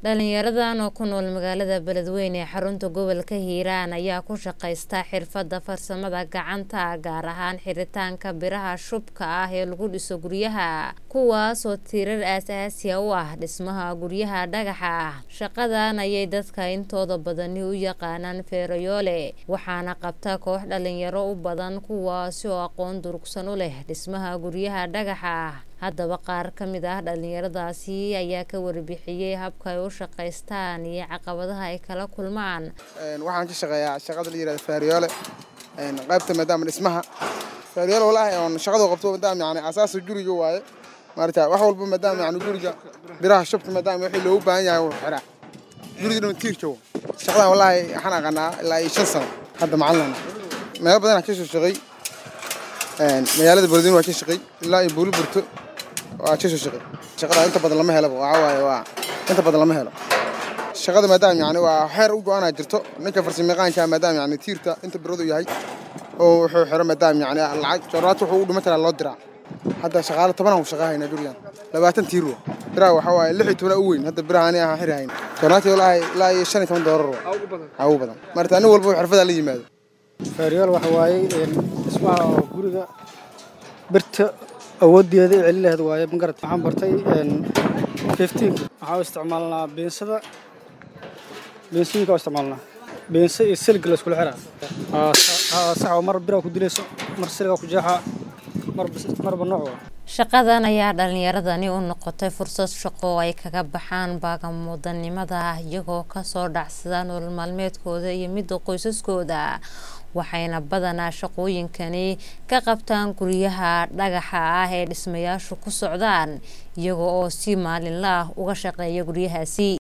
dhalinyaradan oo ku nool magaalada beledweyne ee xarunta gobolka hiiraan ayaa ku shaqaysta xirfadda farsamada gacanta gaar ahaan xiritaanka biraha shubka ah ee lagu dhiso guryaha kuwaasoo tiirar aasaasiya u ah dhismaha guryaha dhagaxa ah shaqadan ayay dadka intooda badani u yaqaanaan feerayoole waxaana qabta koox dhalinyaro u badan kuwaasi oo aqoon durugsan u leh dhismaha guryaha dhagaxa ah haddaba qaar ka mid ah dhalinyaradaasi ayaa ka warbixiyey habka ay u shaqaystaan iyo caqabadaha ay kala kulmaan waxaan ka shaqeeyaa shaqada la yirahdo faariyoole qaybta maadaama dhismaha faariyoole walaahi oon shaqadu qabto maadaama yani asaasa guriga waaye maarata wax walba maadaama yani guriga biraha shubka maadaama wixii loogu baahan yahay wuu xiraa guriga dhan tiir joogo shaqadan walaahi waxaan aqanaa ilaa iyo shan sano hadda macalin meelo badanaa ka soo shaqeey magaalada beledweyne waa ka shaqeey ilaa iyo buuli burto waa ka soo shaqeey shaqada inta badan lama helaba waxaa waaye waa inta badan lama helo shaqada maadaama yani waa xeer u go-aanaa jirto ninka farsamayaqaanka maadaama yani tiirta inta biradu yahay oo wuxuu xiro maadaama yani lacag jooraata wuxuu u dhima karaa loo diraa hadda shaqaale tobanaan ku shaqa haynaa gurigan labaatan tiir wa biraha waxaa waaye lix iyo tobanaa u weyn hadda biraha ani ahaan xiri hayn jooraati walaahi ilaa iyo shan iyo toban doolar wa aa ugu badan marta nin walba xirfadaa la yimaado faariyool waxa waaye dhismaha guriga birta awooddeeda i celin laheed waaye magarad waxaan bartay fiftiinka waxaa u isticmaalnaa beensada beensooyinka u isticmaalnaa beensa iyo silga la iskula xiraa sax mar biraa ku dilayso mar silgaa ku jeexaa marba nooc waa shaqadan ayaa dhalinyaradani u noqotay fursad shaqo oo ay kaga baxaan baagamudanimada iyagoo kasoo dhacsada nolol maalmeedkooda iyo midda qoysaskooda waxayna badanaa shaqooyinkani ka qabtaan guryaha dhagaxa ah ee dhismayaashu ku socdaan iyaga oo si maalinla ah uga shaqeeya guryahaasi